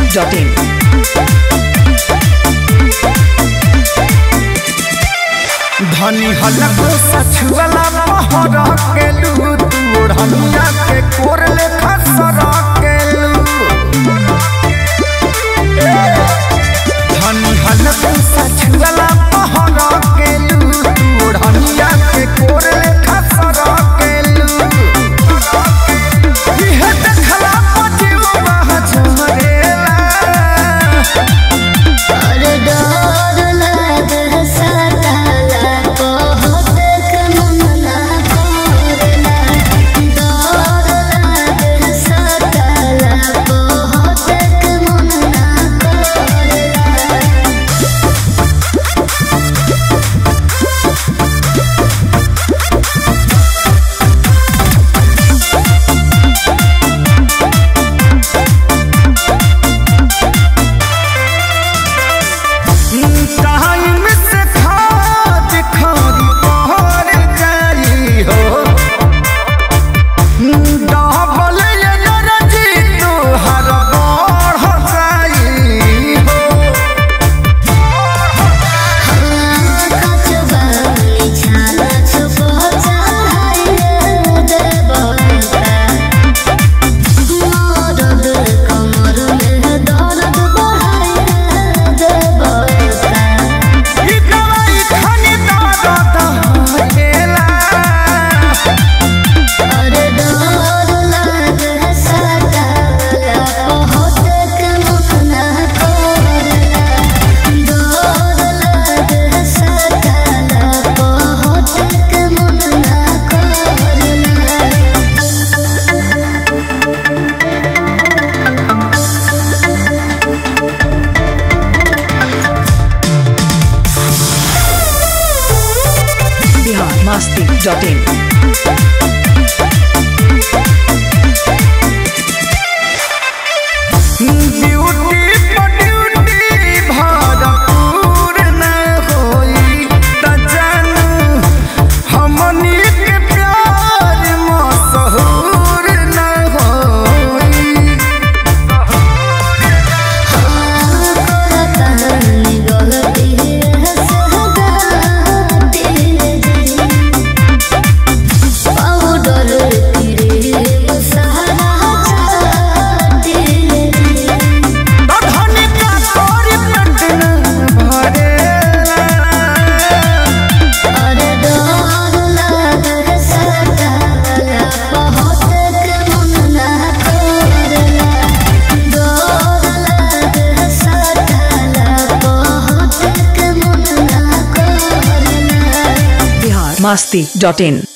masti.in. धनी हलक सछुअला पहर केलू तू ओढ़निया के कोर लेखा सर केलू धनी हलक सछुअला पहर केलू तू ओढ़निया के कोर लेखा सर केलू इहे देखला पतिवा झमरेला और डर लागे सताला बहुत मन ना करला डर लागे सताला बहुत मन ना करला टाइम से खाद खारी पहर जाई हो डबल एनर्जी तोहर बढ़ जाई हो कचबानी छाला छुपो चाहे देवता मरद कमर में दर्द बढ़ाए देवता ई दवाई खानी दर्द हेला और डर लागे सताला बहुत मन ना करला डर लागे सताला बहुत मन ना करला Bihar masti.in. ड्यूटी पर ड्यूटी भरपूर न होई त जानू हमनी के प्यार मशहूर न होई कहानी गलती है सहगाती पाउडर क्रीम सहारा चाहती धनी का तोरी पेट न भरेला और डर लागे सताला बहुत मन ना करला डर लागे सताला बहुत मन ना करला Bihar masti.in.